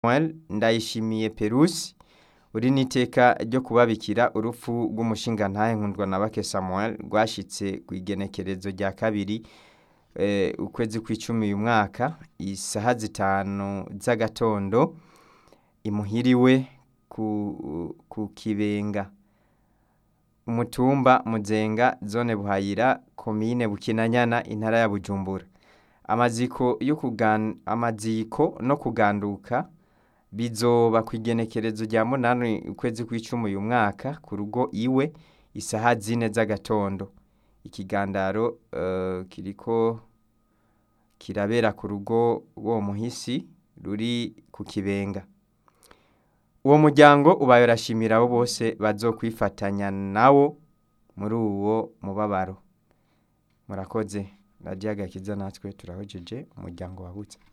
Samuel Ndayishimiye Perusi uri n'iteka ryo kubabikira urupfu rw'umushingantahe nkundwa na bake Samuel rwashitse ku igenekerezo rya kabiri eh, ukwezi kw'icumi uyu mwaka isaha zitanu z'agatondo imuhiriwe ku, ku kibenga umutumba muzenga zone buhayira komine bukinanyana intara ya bujumbura amaziko yo kugan, amaziko no kuganduka bizoba ku igenekerezo rya munani ukwezi kw'icumi uyu mwaka ku rugo iwe isaha zine z'agatondo ikigandaro uh, kiriko kirabera ku rugo wo muhisi ruri ku kibenga uwo muryango ubaye urashimira abo bose bazokwifatanya nawo muri uwo mubabaro murakoze radiyo agakiza natwe turahojeje umuryango wabutse